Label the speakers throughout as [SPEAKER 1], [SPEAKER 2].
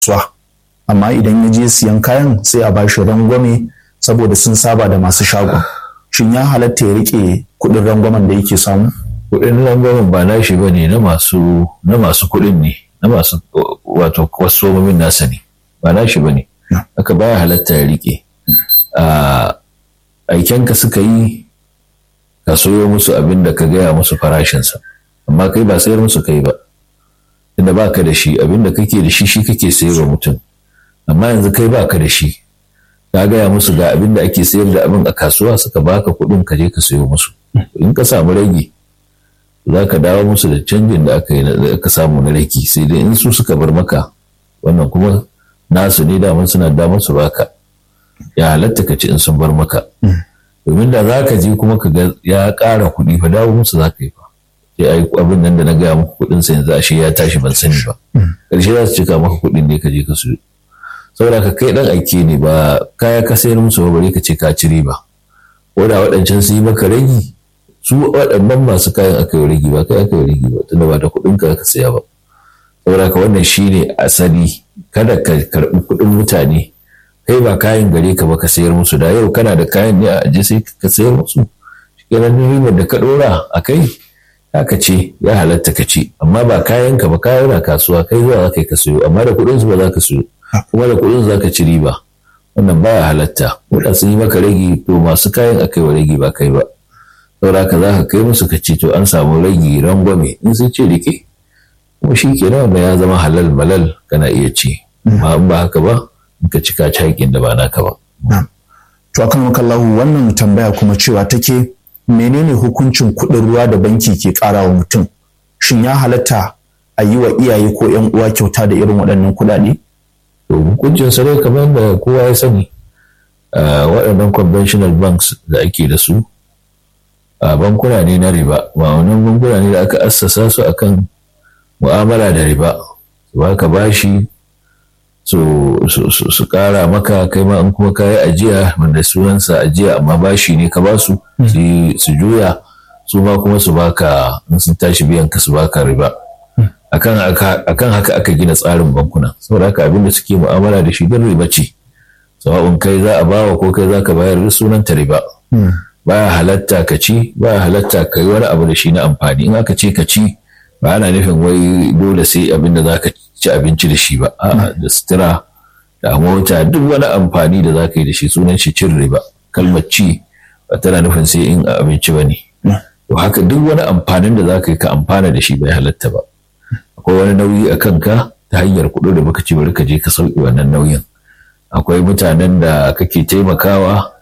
[SPEAKER 1] kasuwa amma idan ya je siyan kayan sai a ba shi rangwame saboda sun saba da masu shagon shin ya halatta ya rike kuɗin rangwamen da yake samu
[SPEAKER 2] kuɗin rangwamen ba nashi ba ne na masu na masu kuɗin ne na masu wato kwastomomin nasa ne ba nashi ba ne haka baya halatta ya rike a aikenka suka yi ka soyo musu abin da ka gaya musu farashinsa amma kai ba sayar musu kai ba inda ba ka da shi abin da kake da shi shi kake sayarwa mutum amma yanzu kai ba ka da shi ka gaya musu ga abin da ake sayar da abin a kasuwa suka baka kuɗin ka je ka sayo musu in ka samu rage za ka dawo musu da canjin da aka yi aka samu na rage sai dai in su suka bar maka wannan kuma nasu ne daman suna damar su baka ya halatta ka ci in sun bar maka domin da za ka je kuma ka ga ya ƙara kuɗi fa dawo musu za ka yi fa sai ai abin nan da na gaya muku kuɗin sa yanzu ashe ya tashi ban sani ba ƙarshe za su cika maka kuɗin ne ka je ka siyo saboda ka kai dan aike ne ba kaya ka sayar musu ba bare ka ce ka ci riba ko da waɗancan su yi maka ragi su waɗannan masu kayan aka yi ragi ba kai aka yi ragi ba tunda ba da kuɗin ka ka saya ba saboda ka wannan shine asali kada ka karɓi kuɗin mutane kai ba kayan gare ka ba ka sayar musu da yau kana da kayan ne a aje sai ka sayar musu kenan ribar da ka ɗora a kai haka ce ya halatta ka ci amma ba kayan ka ba kayan na kasuwa kai zuwa za ka yi ka sayo amma da kuɗin su ba za ka sayo kuma da kuɗin za ka ci riba wannan baya halatta wadda sun yi maka ragi to masu kayan aka yi wa ragi ba kai ba saboda ka za ka kai musu ka ci to an samu ragi rangwame in sun ce rike kuma shi ke wanda ya zama halal malal kana iya ci amma in ba haka ba in ka cika cakin da ba naka ba.
[SPEAKER 1] to akan makallahu wannan tambaya kuma cewa take menene hukuncin kuɗin ruwa da banki ke ƙara wa mutum shin ya halatta a yi wa iyaye ko 'yan uwa kyauta da irin waɗannan kuɗaɗe?
[SPEAKER 2] to hukuncin sa dai kamar da kowa ya sani waɗannan conventional banks da ake da su a bankuna ne na riba ba wannan bankuna ne da aka assasa su akan mu'amala da riba su baka bashi su kara maka kai ma in kuma kayi ajiya wanda sunansa ajiya amma bashi ne ka ba su su juya su ma kuma su baka in sun tashi biyan ka su baka riba akan haka aka gina tsarin bankuna saboda haka abin da suke mu'amala da shi don riba ce sawa'un kai za a bawa ko kai za ka bayar da sunan ta riba baya halatta ka ci baya halatta ka yi wani abu da shi na amfani in aka ce ka ci ba ana nufin wai dole sai abin da za ka ci abinci da shi ba a'a da sutura da mota duk wani amfani da za ka yi da shi sunan shi cin riba kalmar ci ba tana nufin sai in abinci ba ne to haka duk wani amfanin da za ka yi ka amfana da shi bai halatta ba akwai wani nauyi a kanka ta hanyar kuɗi da baka ci bari ka je ka sauki wannan nauyin akwai mutanen da kake taimakawa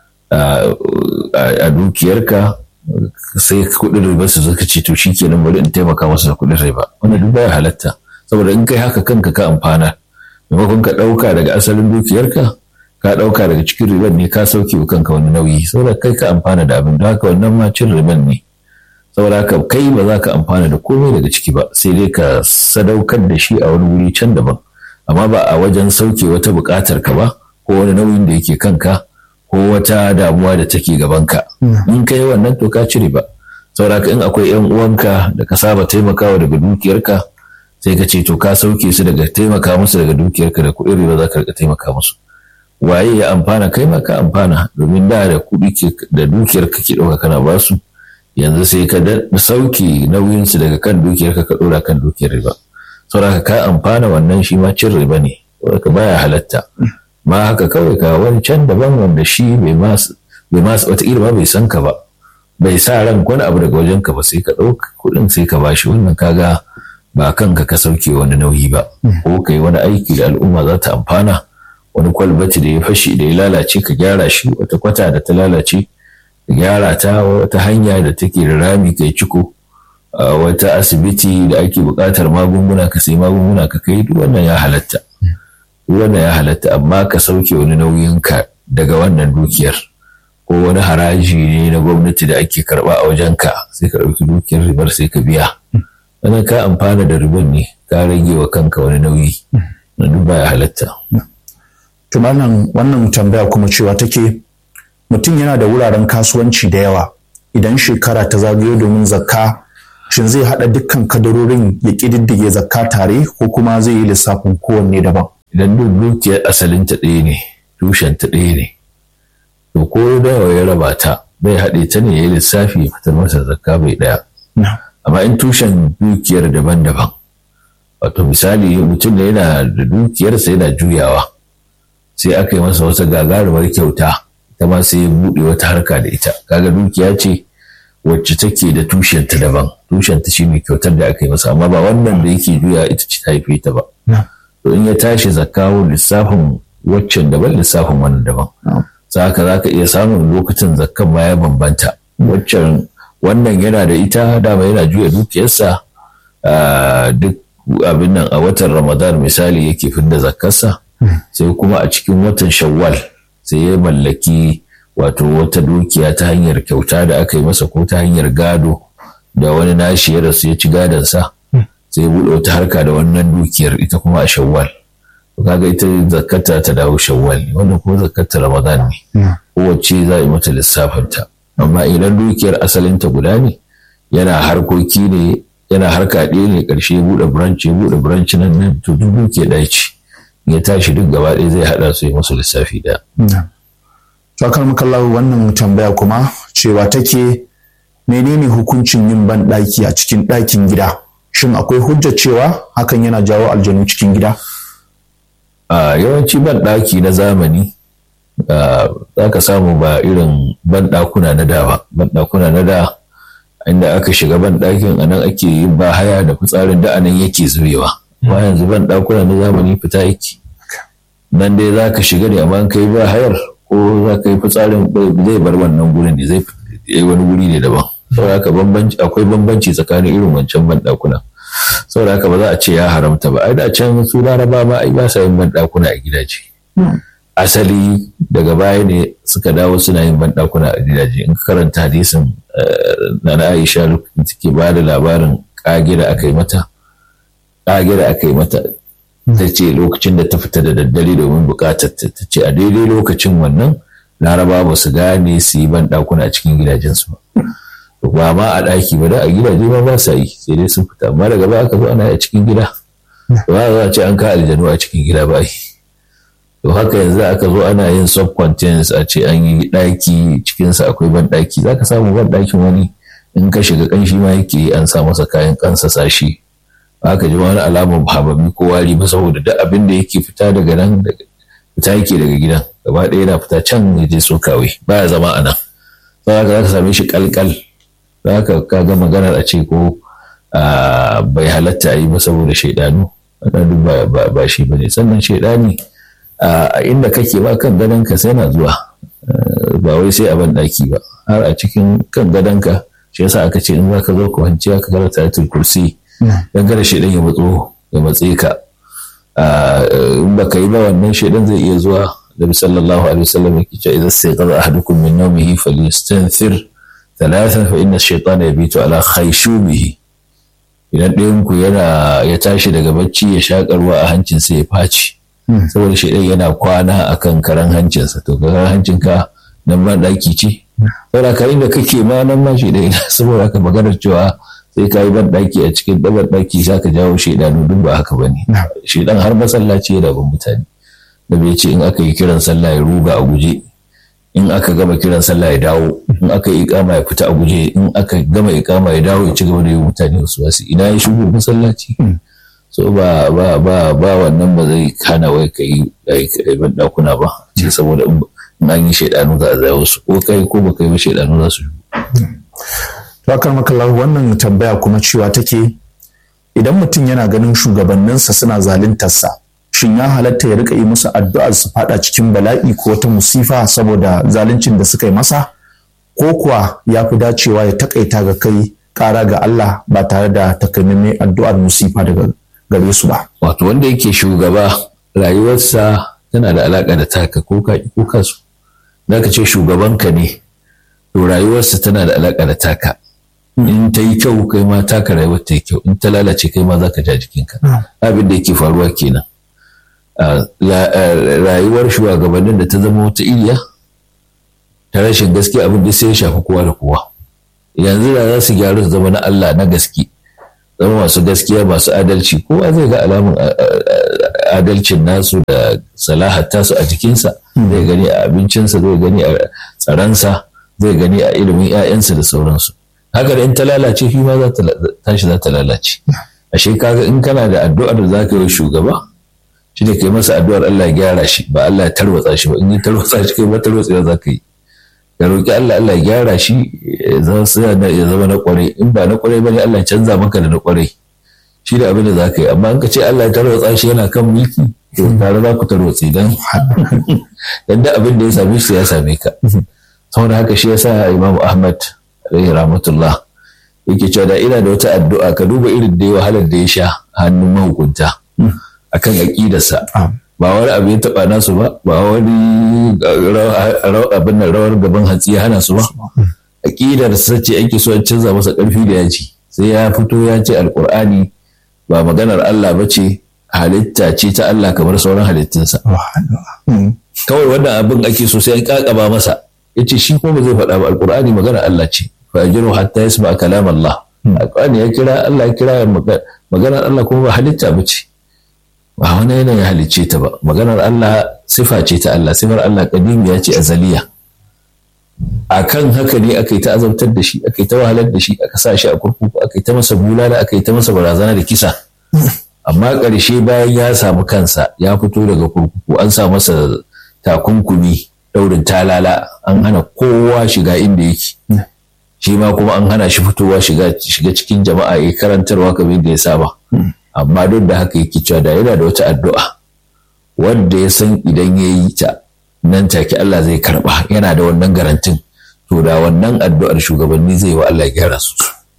[SPEAKER 2] a dukiyarka sai kuɗin riba su zaka ce to shikenan bari in taimaka masu da kuɗin riba wannan duk baya halatta saboda in kai haka kanka ka amfana maimakon ka ɗauka daga asalin dukiyarka ka ɗauka daga cikin riban ne ka sauke wa kanka wani nauyi saboda kai ka amfana da abin da haka wannan ma cin riban ne saboda haka kai ba za ka amfana da komai daga ciki ba sai dai ka sadaukar da shi a wani wuri can daban amma ba a wajen sauke wata buƙatar ka ba ko wani nauyin da yake kanka ko wata damuwa da take gabanka in ka yi wannan to ka cire ba saboda haka in akwai yan uwanka da ka saba taimakawa daga dukiyarka sai ka ce to ka sauke su daga taimaka musu daga dukiyarka da kuɗin riba za ka rika taimaka musu waye ya amfana kai ma ka amfana domin da da kuɗi da dukiyar ka ke ɗauka kana ba su yanzu sai ka sauke nauyinsu daga kan dukiyar ka ka ɗora kan dukiyar riba saboda ka amfana wannan shi ma cin riba ne saboda baya halatta ma haka kawai ka wani can daban wanda shi bai ma bai ma wataƙila ba bai san ka ba bai sa ran wani abu daga wajen ka ba sai ka ɗauka kuɗin sai ka bashi wannan kaga ba kanka ka sauke wani nauyi ba ko kai wani aiki da al'umma za ta amfana wani kwalbati da ya fashi da ya lalace ka gyara shi wata kwata da ta lalace gyara ta wata hanya da take da rami kai ciko wata asibiti da ake buƙatar magunguna ka sai magunguna ka kai duk wannan ya halatta duk wannan ya halatta amma ka sauke wani nauyin ka daga wannan dukiyar ko wani haraji ne na gwamnati da ake karba a wajen ka sai ka ɗauki dukiyar ribar sai ka biya wannan ka amfana da ribar ne ka rage wa kanka wani nauyi na duk baya halatta.
[SPEAKER 1] Tumanan wannan tambaya kuma cewa take mutum yana da wuraren kasuwanci da yawa idan shekara ta zagayo domin zakka shin zai haɗa dukkan kadarorin ya ƙididdige zakka tare ko kuma zai yi lissafin kowanne daban
[SPEAKER 2] idan duk dukiyar asalinta ɗaya ne tushenta ɗaya ne to ko da ya raba ta bai haɗe ta ne ya yi lissafi ya fitar masa zakka bai ɗaya amma in tushen dukiyar daban-daban wato misali mutum da yana da dukiyarsa yana juyawa sai aka yi masa wata gagarumar kyauta ta ma sai ya buɗe wata harka da ita kaga dukiya ce wacce take da tushenta daban tushenta shi ne kyautar da aka yi masa amma ba wannan da yake juya ita ce ta haife ta ba to in ya tashi zakawo lissafin waccan daban lissafin wannan daban haka za ka iya samun lokacin zakkan ma ya bambanta waccan wannan yana da ita dama yana juya dukiyarsa duk abin nan a watan ramadan misali yake fidda zakkarsa sai kuma a cikin watan shawwal sai ya mallaki wato wata dukiya ta hanyar kyauta da aka yi masa ko ta hanyar gado da wani nashi ya rasu ya ci gadonsa sai buɗe wata harka da wannan dukiyar ita kuma a shawwal kaga ita zakata ta dawo shawwal ne wannan kuma zakata ramadan ne kowace za a yi mata lissafinta amma idan dukiyar asalinta guda ne yana harkoki ne yana harka ɗaya ne ƙarshe buɗe branch ya buɗe branch nan nan to duk dukiyar ɗaya ce ya tashi duk gaba ɗaya zai haɗa su yi musu lissafi ɗaya.
[SPEAKER 1] Fakar makallahu wannan tambaya kuma cewa take menene hukuncin yin ban ɗaki a cikin ɗakin gida shin akwai hujja cewa hakan yana jawo aljanu cikin gida?
[SPEAKER 2] a yawanci ban ɗaki na zamani za ka samu ba irin ban ɗakuna na da ba ban ɗakuna na da inda aka shiga ban ɗakin a nan ake yin ba haya da fitsarin da anan yake zubewa ba yanzu ban ɗakuna na zamani fita yake nan dai za ka shiga ne amma kai ba hayar ko za ka yi fitsarin zai bar wannan gurin ne zai yi wani guri ne daban saboda haka akwai bambanci tsakanin irin wancan ban ɗakuna saboda haka ba za a ce ya haramta ba ai da can su laraba ma ai ba sa yin ban ɗakuna a gidaje asali daga baya ne suka dawo suna yin ban ɗakuna a gidaje in ka karanta hadisin na na Aisha lokacin take ba da labarin kage da aka yi mata kage da aka yi mata ta ce lokacin da ta fita da daddare domin bukatar ta ce a daidai lokacin wannan laraba ba su gane su yi ban ɗakuna a cikin gidajensu ba ba ma a ɗaki ba da a gidaje ma ba sa yi sai dai sun fita amma daga baya aka zo ana a cikin gida ba za a ce an ka aljanu a cikin gida ba yi to haka yanzu aka zo ana yin subcontents a ce an yi ɗaki cikinsa akwai ban ɗaki za ka samu ban ɗakin wani in ka shiga ƙanshi ma yake an sa masa kayan kansa sashi aka ji wani alamar habami ko wari ba saboda duk abin da yake fita daga nan fita yake daga gidan gaba ɗaya yana fita can ya je so kawai baya zama a nan za ka same shi kalkal za ka kaga maganar a ce ko bai halatta a yi ba saboda shaidanu wannan duk ba shi ba ne sannan shaidani a inda kake ba kan gadonka sai na zuwa ba wai sai a ban ɗaki ba har a cikin kan gadonka shi yasa aka ce in za ka zo ka wanci ka karanta ayatul kursi dan kada shaidan ya matso ya matse ka in baka yi ba wannan shaidan zai iya zuwa da sallallahu alaihi wasallam yake cewa idan sai qada ahadukum min nawmihi falyastanthir thalathan fa inna ash-shaytana yabitu ala khayshumihi idan ɗayan ku yana ya tashi daga bacci ya shakarwa a hancin sa ya faci saboda shaidan yana kwana akan karan hancinsa to karan hancinka nan ba daki ce saboda ka inda kake ma nan ma shaidan saboda ka maganar cewa sai ka yi ban daki a cikin dabar daki za ka jawo shaidanu duk ba haka bane shaidan har masallaci yana bin mutane da bai ce in aka yi kiran sallah ya ruga a guje in aka gama kiran sallah ya dawo in aka yi ikama ya fita a guje in aka gama ikama ya dawo ya ci gaba da yi mutane wasu wasu ina ya shigo masallaci so ba ba ba ba wannan ba zai kana wai ka yi ban dakuna ba ce saboda in an yi shaidanu za a zai wasu ko kai ko ba kai ba shaidanu za su yi
[SPEAKER 1] Bakar makallar wannan tambaya kuma cewa take idan mutum yana ganin shugabanninsa suna zaluntarsa shin ya halatta ya rika yi musu addu'ar su fada cikin bala'i ko wata musifa saboda zaluncin da suka yi masa ko kuwa ya fi dacewa ya takaita ga kai kara ga Allah ba tare da takamaiman addu'ar musifa daga gare su ba.
[SPEAKER 2] Wato wanda yake shugaba rayuwarsa tana da alaƙa da taka ko ka ko kasu. Za ka ce shugabanka ne to rayuwarsa tana da alaƙa da taka. In ta yi kyau kai ma taka rayuwar ta yi kyau in ta lalace kai ma za ka ja jikinka. Abin da yake faruwa kenan. Rayuwar shugabannin da ta zama wata iriya ta rashin gaskiya abin da sai ya shafi kowa da kowa. Yanzu da za su gyaru su zama na Allah na gaske. zama masu gaskiya masu adalci kowa zai ga alamun adalcin nasu da salahar tasu a jikinsa zai gani a abincinsa zai gani a tsaransa zai gani a ilimin 'ya'yansa da sauransu haka da in ta lalace shi ma za ta tashi za ta lalace ashe kaga in kana da addu'ar da zaka yi shugaba shi ne kai masa addu'ar Allah ya gyara shi ba Allah ya tarwatsa shi ba in ya tarwatsa shi kai ba tarwatsa za ka yi ka roƙi Allah Allah ya gyara shi ya zama na kwarai in ba na kwarai bane Allah ya canza maka da na kwarai shi da abin da za ka yi amma in ka ce Allah ya tarwatsa shi yana kan mulki to tare za ku tarwatsi dan dan da abin da ya same shi ya same ka saboda haka shi yasa Imam Ahmad alaihi rahmatullah yake cewa da ina da wata addu'a ka duba irin da ya wahalar da ya sha hannun mahukunta akan aƙidarsa ba wani abu ya taɓa nasu ba ba wani abin nan rawar gaban hatsi ya hana su ba aƙidarsa ce ake so a canza masa ƙarfi da yaji sai ya fito ya ce alƙur'ani ba maganar Allah ba ce halitta ce ta Allah kamar sauran halittunsa kawai wannan abin ake so sai an ƙaƙaba masa ya ce shi kuma zai faɗa ba alƙur'ani maganar Allah ce fajiru hatta yasma kalam Allah alƙur'ani ya kira Allah ya kira maganar Allah kuma ba halitta ba ce ba wani yanayin halicce ta ba maganar Allah sifa ce ta Allah sifar Allah kadimiya ce azaliya a kan haka ne aka yi ta azabtar da shi aka yi ta wahalar da shi aka sa shi a kurkuku aka yi ta masa bulala aka yi ta masa barazana da kisa amma ƙarshe bayan ya samu kansa ya fito daga kurkuku an sa masa takunkumi daurin talala an hana kowa shiga inda yake shi ma kuma an hana shi fitowa shiga cikin jama'a ya karantarwa kamar da ya saba amma duk da haka yake cewa da yana da wata addu'a wanda ya san idan ya yi ta nan take Allah zai karba yana da wannan garantin to da wannan addu'ar shugabanni zai wa Allah gyara su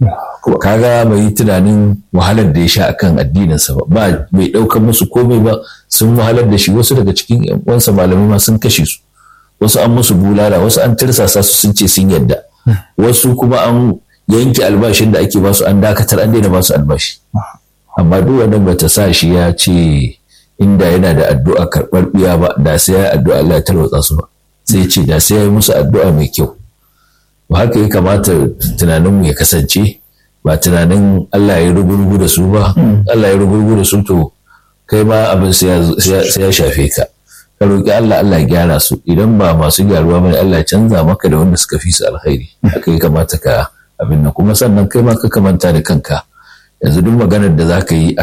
[SPEAKER 2] kaga bai yi tunanin wahalar da ya sha akan addininsa ba ba bai ɗaukar musu komai ba sun wahalar da shi wasu daga cikin yan uwansa malamai ma sun kashe su wasu an musu bulala wasu an tirsasa su sun ce sun yadda wasu kuma an yanke albashin da ake basu an dakatar an daina basu albashi amma duk wannan bata sa shi ya ce inda yana da addu'a karɓar biya ba da sai ya addu'a Allah ya tarwatsa su ba sai ce da sai ya yi musu addu'a mai kyau ba haka ya kamata tunaninmu ya kasance ba tunanin Allah ya rugurugu da su ba Allah ya rugurugu da su to kai ma abin sai ya shafe ka ka roƙi Allah Allah ya gyara su idan ba masu gyaruwa bane Allah ya canza maka da wanda suka fi su alkhairi haka ya kamata ka abin nan kuma sannan kai ma ka kamanta da kanka yanzu duk maganar da za ka yi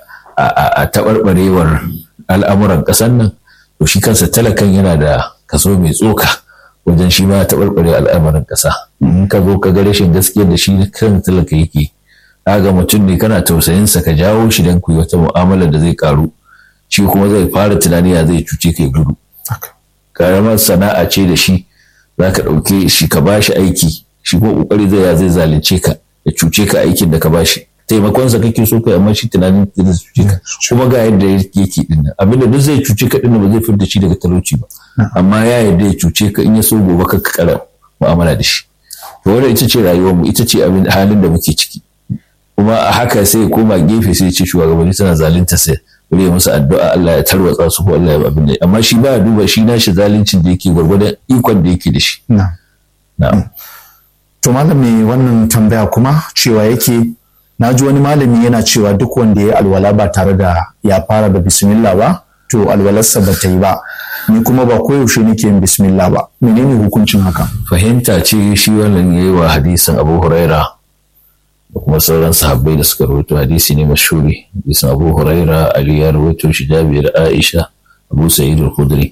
[SPEAKER 2] a taɓarɓarewar al'amuran ƙasar nan to shi kansa talakan yana da kaso mai tsoka wajen shi ma taɓarɓare al'amuran ƙasa in ka zo ka ga rashin gaskiya da shi kan talaka yake ga mutum ne kana tausayinsa ka jawo shi don ku yi wata mu'amala da zai karu shi kuma zai fara tunani ya zai cuce kai gudu karamar sana'a ce da shi za ka ɗauke shi ka ba shi aiki shi ko ƙoƙari zai ya zai zalunce ka ya cuce ka aikin da ka ba shi taimakonsa kake so kai amma shi tunanin da zai cuce ka kuma ga yadda yake din nan abin da duk zai cuce ka din ba zai fitar da shi daga talauci ba amma ya yadda ya cuce ka in ya so gobe ka kara mu'amala da shi to wannan ita ce rayuwarmu ita ce abin halin da muke ciki kuma a haka sai ya koma gefe sai ya ce shugabanni suna zalunta sai bari ya musu addu'a Allah ya tarwatsa su ko Allah ya abin da amma shi ba duba shi nashi zaluncin da yake gwargwadon ikon da yake da shi
[SPEAKER 1] na'am to malami wannan tambaya kuma cewa yake na ji wani malami yana cewa duk wanda ya alwala ba tare da ya fara da bismillah ba to alwalarsa ba ta yi ba ni kuma ba koyaushe nake yin bismillah ba menene hukuncin haka
[SPEAKER 2] fahimta ce shi wannan yayi wa hadisin Abu Huraira da kuma sauran sahabbai da suka rawaito hadisi ne mashhuri hadisin Abu Huraira Ali ya rawaito shi Jabir Aisha Abu Sa'id al-Khudri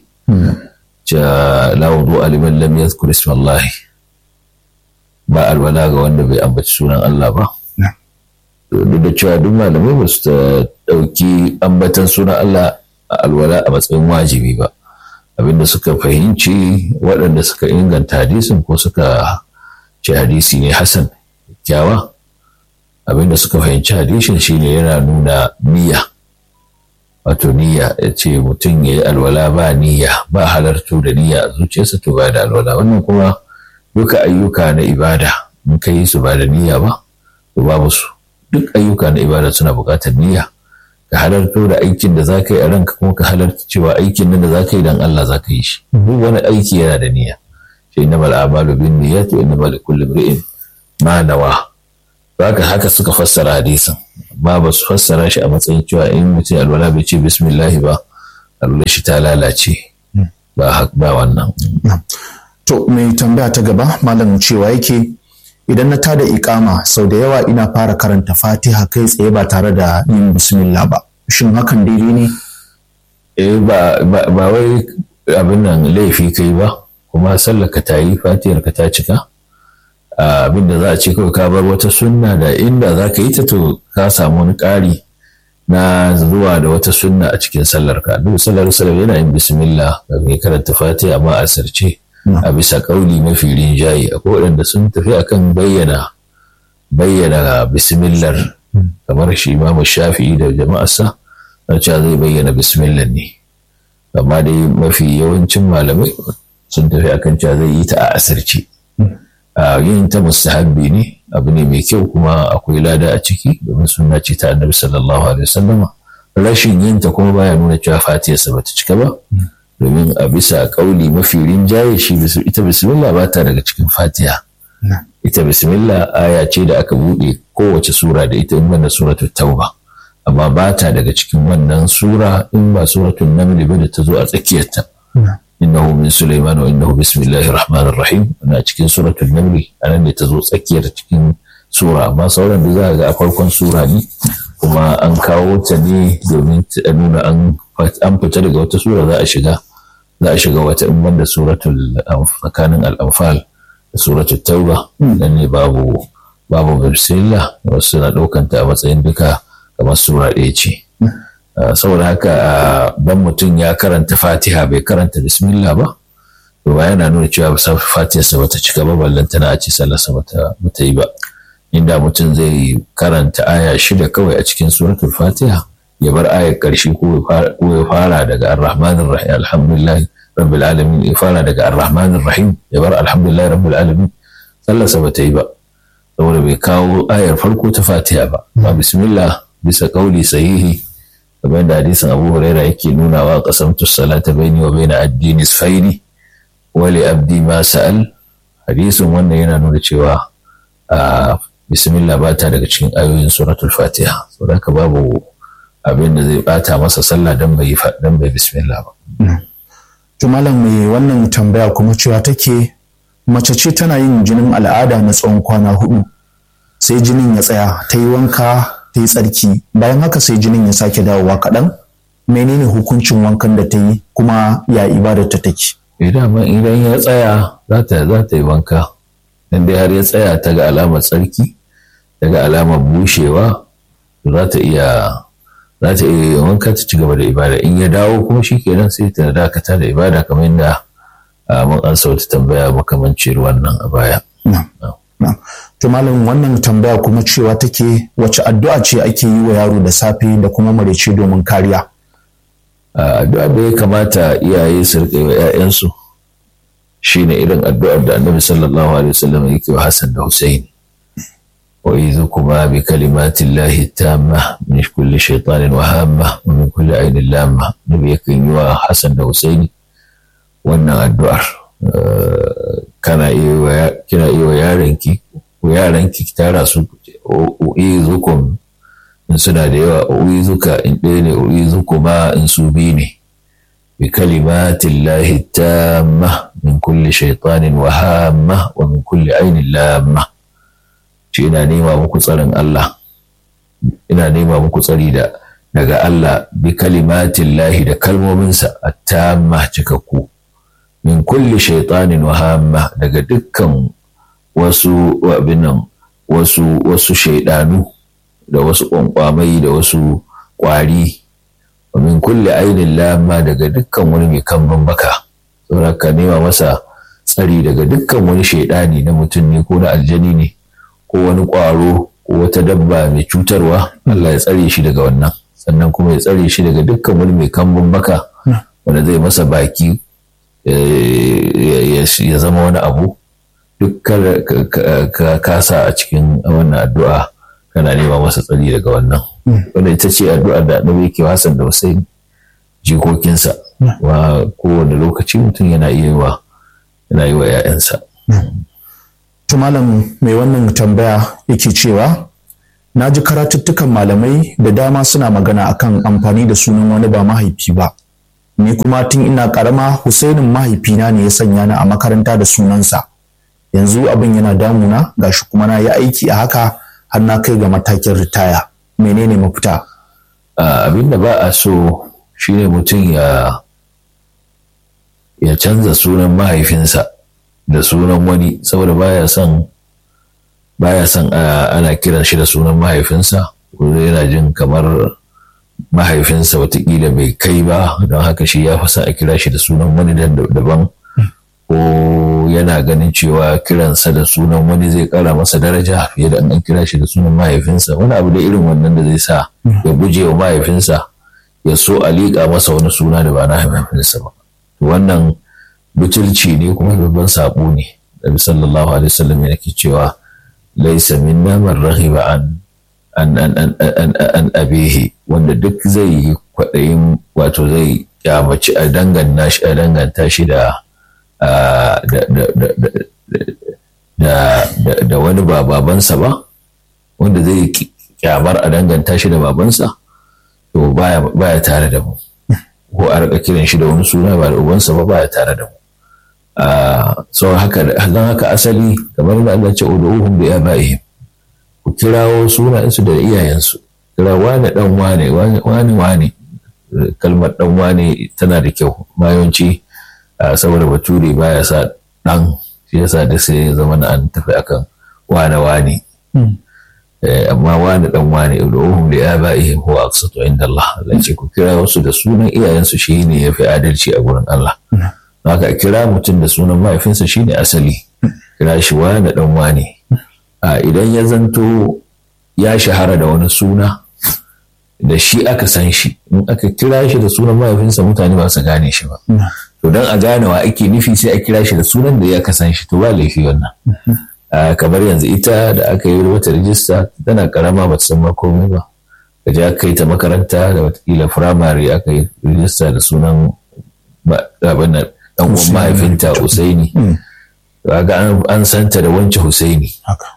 [SPEAKER 2] ja la wudu liman lam yadhkur isma Allah ba alwala ga wanda bai ambaci sunan Allah ba duk da cewa duk malamai ba su ɗauki ambatan sunan Allah a alwala a matsayin wajibi ba abinda suka fahimci waɗanda suka inganta hadisin ko suka ce hadisi ne hasan kyawa abinda suka fahimci hadisin shine yana nuna niyya wato niyya ya ce mutum ya yi alwala ba niyya ba halartu da niyya a zuciyarsa to ba da alwala wannan kuma duka ayyuka na ibada in ka yi su ba da niyya ba to babu su duk ayyuka na ibada suna buƙatar niyya ka halarto da aikin da za ka yi a ranka kuma ka halarta cewa aikin nan da za ka yi dan Allah za ka yi shi duk wani aiki yana da niyya shi inna mal a'malu bin niyyati wa inna mal kulli imri'in ma nawa haka haka suka fassara hadisin ba ba su fassara shi a matsayin cewa in mutum alwala bai ce bismillahi ba alwala shi ta lalace ba ba wannan
[SPEAKER 1] to mai tambaya ta gaba malam cewa yake idan na tada ikama sau da yawa ina fara karanta fatiha kai tsaye ba tare da yin bismillah ba shin hakan daidai ne
[SPEAKER 2] eh ba ba wai abin nan laifi kai ba kuma sallar ka ta yi fatihar ka ta cika abin da za a ce kawai ka bar wata sunna da inda za ka yi ta to ka samu wani ƙari na zuwa da wata sunna a cikin sallar ka duk sallar sallar yana yin bismillah ga mai karanta fatiha amma a sarce a bisa kauli mafi rinjaye akwai waɗanda sun tafi akan bayyana bayyana bismillar kamar shi imamu shafi'i da jama'arsa na cewa zai bayyana bismillah ne amma dai mafi yawancin malamai sun tafi akan cewa zai yi ta a asirce a yin ta mustahabbi ne abu ne mai kyau kuma akwai lada a ciki domin suna ce ta annabi sallallahu alaihi wasallam rashin yin ta kuma baya nuna cewa fatiyarsa bata cika ba domin a bisa kauli mafi rinjaye shi ita bismillah ba ta daga cikin fatiha ita bismillah aya ce da aka buɗe kowace sura da ita in banda suratul tauba amma ba ta daga cikin wannan sura in ba suratul naml ba da ta zo a tsakiyarta innahu min sulaiman wa innahu bismillahir rahmanir rahim na cikin suratul naml anan ne ta zo tsakiyar cikin sura amma sauran da za ga a farkon sura ne kuma an kawo ta ne domin ta nuna an fita daga wata sura za a shiga za a shiga wata in banda suratul tsakanin al-anfal da suratul tauba dan ne babu babu bismillah wasu na ɗaukanta a matsayin duka kamar sura ɗaya ce saboda haka dan mutum ya karanta fatiha bai karanta bismillah ba to ba yana nuna cewa fatiharsa bata cika ba ballan tana a ce sallarsa bata yi ba inda mutum zai karanta aya shida kawai a cikin suratul fatiha ya bar ayar ƙarshe ko ya fara daga ar-rahmanir rahim alhamdulillah rabbil alamin ya fara daga ar-rahmanir rahim ya bar alhamdulillah rabbil alamin sallarsa bata yi ba saboda bai kawo ayar farko ta fatiha ba ba bismillah bisa kauli sahihi kamar da hadisin abu huraira yake nunawa qasamtu salata baini wa baina addi nisfaini wa li abdi ma sa'al hadisin wannan yana nuna cewa bismillah ba ta daga cikin ayoyin suratul fatiha saboda babu abin da zai bata masa sallah dan bai dan bai bismillah ba
[SPEAKER 1] to malam mai wannan tambaya kuma cewa take mace ce tana yin jinin al'ada na tsawon kwana hudu sai jinin ya tsaya ta yi wanka ta yi tsarki bayan haka sai jinin ya sake dawowa kaɗan menene hukuncin wankan da ta yi kuma ya ibadar ta take
[SPEAKER 2] idan idan ya tsaya za ta za ta yi wanka dan dai har ya tsaya ta ga alamar tsarki ta ga alamar bushewa za ta iya za ta iya wanka ta ci gaba da ibada in ya dawo kuma shi kenan sai ta dakata da ibada kamar yadda mun an sauta tambaya makamancin wannan a baya.
[SPEAKER 1] To malam wannan tambaya kuma cewa take wace addu'a ce ake yi wa yaro da safe da kuma marece domin kariya?
[SPEAKER 2] Addu'a da ya kamata iyaye su riƙa yi wa 'ya'yansu shine irin addu'ar da annabi sallallahu alaihi wasallam yake wa Hassan da Hussein. وإذكما بكلمات الله التامة من كل شيطان وهامة ومن كل عين لامة نبي يكن يوا حسن da Husaini wannan addu'ar kana iya kina iya yaranki ko yaranki ki tara su uizukum in suna da yawa uizuka in ɗaya ne uizukuma in su biyu ne bi kalimatin lahi tamma min kulli shaitanin wahamma wa min kulli ainin lamma ce ina nema muku tsarin Allah ina nema muku tsari da daga Allah bi kalimatin lahi da kalmominsa a tamma cikakku min kulli shaitanin wahamma daga dukkan wasu abinan wasu wasu shaidanu da wasu kwankwamai da wasu kwari wa min kulli ainin lamma daga dukkan wani mai kamban baka saboda ka nema masa tsari daga dukkan wani shaidani na mutum ne ko na aljani ne ko wani ƙwaro ko wata dabba mai cutarwa Allah ya tsare shi daga wannan sannan kuma ya tsare shi daga dukkan wani mai kambun baka wanda zai masa baki ya zama wani abu duk ka kasa a cikin wannan addu'a kana nema masa tsari daga wannan wanda ita ce addu'ar da annabi yake Hassan da Hussein jikokinsa wa kowane lokaci mutum yana iya yi wa yana yi wa 'ya'yansa.
[SPEAKER 1] malam mai wannan tambaya yake cewa na ji karatuttukan malamai da dama suna magana akan amfani da sunan wani ba mahaifi ba ni kuma tun ina karama husainin mahaifina ne ya sanya ni a makaranta da sunansa yanzu abin yana damuna gashi kuma na yi aiki a haka har na kai ga matakin ritaya menene mafita
[SPEAKER 2] abin da ba a so shine mutum ya ya canza sunan mahaifinsa da sunan wani saboda baya son baya son ana kiran shi da sunan mahaifinsa ko yana jin kamar mahaifinsa watakila bai kai ba don haka shi ya fi a kira shi da sunan wani daban ko yana ganin cewa kiransa da sunan wani zai kara masa daraja fiye da an kira shi da sunan mahaifinsa wani abu da irin wannan da zai sa ya guje wa mahaifinsa ya so a liƙa masa wani suna da ba na mahaifinsa ba wannan butulci ne kuma babban saɓo ne Nabi sallallahu alaihi wasallam yake cewa laisa minna man raghiba an an an an an an abihi wanda duk zai yi kwaɗayin wato zai kyamaci a danganta shi a danganta shi da da wani ba babansa ba wanda zai kyamar a danganta shi da babansa to baya tare da mu ko a rika kiran shi da wani suna ba da ubansa ba baya tare da mu sau haka don haka asali kamar da Allah ce udu'uhum bi abaihim ku kirawo sunayensu da iyayensu kira wane dan wane wane wane kalmar dan wane tana da kyau bayanci saboda bature baya sa dan shi yasa da sai ya zama na an tafi akan wane wane amma wane dan wane udu'uhum bi abaihim huwa aqsatu inda Allah Allah ce ku kira wasu da sunan iyayensu shine yafi adalci a gurin Allah haka kira mutum da sunan mahaifinsa shine asali kira shi wane dan wane a idan ya zanto ya shahara da wani suna da shi aka san shi in aka kira shi da sunan mahaifinsa mutane ba su gane shi ba to don a gane wa ake nufi sai a kira shi da sunan da ya san shi to ba laifi wannan kamar yanzu ita da aka yi wata rijista tana karama ba ta san komai ba ka je aka yi ta makaranta da watakila firamare aka yi rijista da sunan abin nan dan uwan mahaifinta Husaini ga an santa da wance Husaini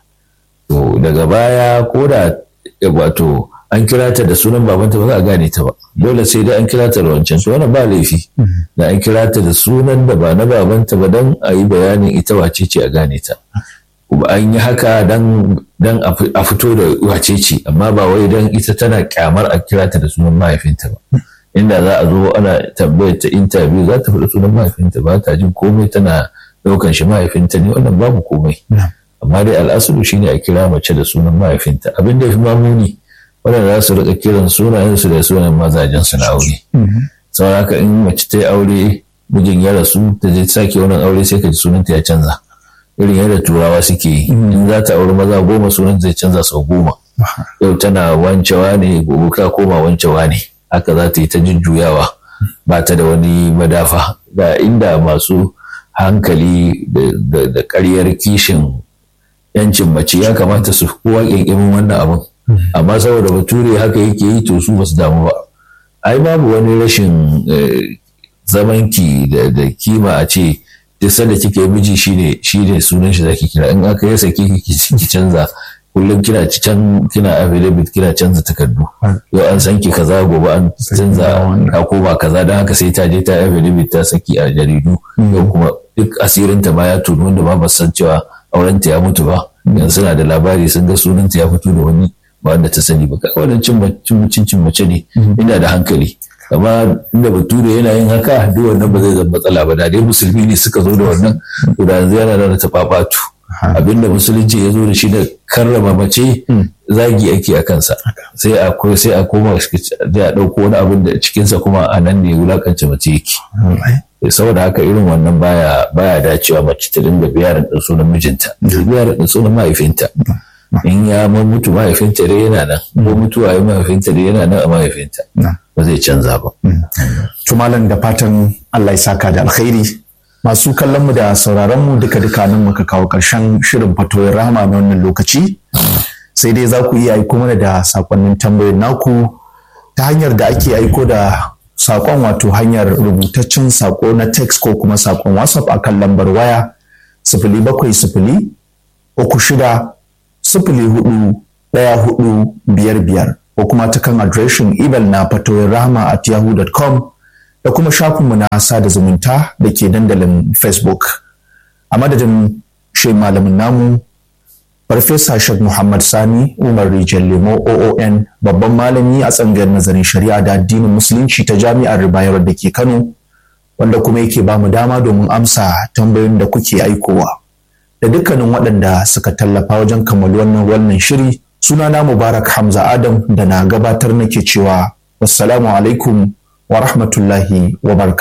[SPEAKER 2] to daga baya ko da wato an kira ta da sunan babanta ba za a gane ta ba dole sai dai an kira ta da wancan to wannan ba laifi da an kira ta da sunan da ba na babanta ba dan a yi bayanin ita wace ce a gane ta kuma an yi haka dan dan a fito da wace ce amma ba wai dan ita tana kyamar a kira ta da sunan mahaifinta ba inda za a zo ana tambayar ta interview za ta faɗi sunan mahaifinta ba ta jin komai tana ɗaukan shi mahaifinta ne wannan babu komai amma dai al'asulu shine a kira mace da sunan mahaifinta abin da ya fi mamuni waɗanda za su rika kiran sunayensu da sunan mazajen su na aure sau haka in mace ta yi aure mijin ya rasu ta je sake wannan aure sai ka ji sunanta ya canza irin yadda turawa suke yi in za ta auri maza goma sunanta zai canza sau goma yau tana wancewa ne gobe ka koma wancewa ne haka za ta yi ta jujjuyawa ba ta da wani madafa da inda masu hankali da ƙaryar kishin yancin mace ya kamata su kowa ƙyanƙyamin wannan abin amma saboda bature haka yake yi to su basu damu ba ai babu wani rashin zamanki da kima a ce duk sanda kike miji shine shine sunan shi zaki kira in aka yi sake ki canza kullum kina can kina affidavit kina canza takardu yau an san ki kaza gobe an canza ka koma kaza don haka sai ta je ta affidavit ta saki a jaridu yau kuma duk asirinta ma ya tunu wanda ba ba san cewa aurenta ya mutu ba yanzu suna da labari sun ga sunanta ya fito da wani ba wanda ta sani ba kai wannan cin cin mace ne ina da hankali amma inda bature yana yin haka duk wannan ba zai zama matsala ba da dai musulmi ne suka zo da wannan to da yanzu yana da ta babatu abinda musulunci ya zo da shi da karrama mace zagi ake a kansa sai a sai a koma da a ɗauko wani abin da cikinsa kuma a nan ne wulakance mace yake saboda haka irin wannan baya baya dacewa mace ta dinga biyarin ɗin sunan mijinta biyarin ɗin sunan mahaifinta in ya mutu mahaifinta dai yana nan ko mutuwa ya mahaifinta dai yana nan a mahaifinta ba zai canza ba.
[SPEAKER 1] Tumalan da fatan Allah ya saka da alkhairi masu kallon mu da sauraron mu duka duka nan muka kawo karshen shirin fatoyin rahama na wannan lokaci sai dai za ku iya aiko mana da sakonnin tambayoyin naku ta hanyar da ake aiko da sakon wato hanyar rubutaccen sako na text ko kuma sakon whatsapp akan lambar waya sifili bakwai sifili uku shida sifili hudu ɗaya hudu biyar biyar ko kuma ta kan adireshin imel na fatoyin rahama at yahoo.com da kuma shafinmu na sada zumunta da ke dandalin facebook a madadin shi malamin namu farfesa shek muhammad sani umar rijal lemo oon babban malami a tsangayar nazarin shari'a da addinin musulunci ta jami'ar bayar da ke kano wanda kuma yake ba mu dama domin amsa tambayoyin da kuke aikowa da dukkanin waɗanda suka tallafa wajen kammalu wannan wannan shiri sunana mubarak hamza adam da na gabatar nake cewa wassalamu alaikum wa rahmatullahi wa barka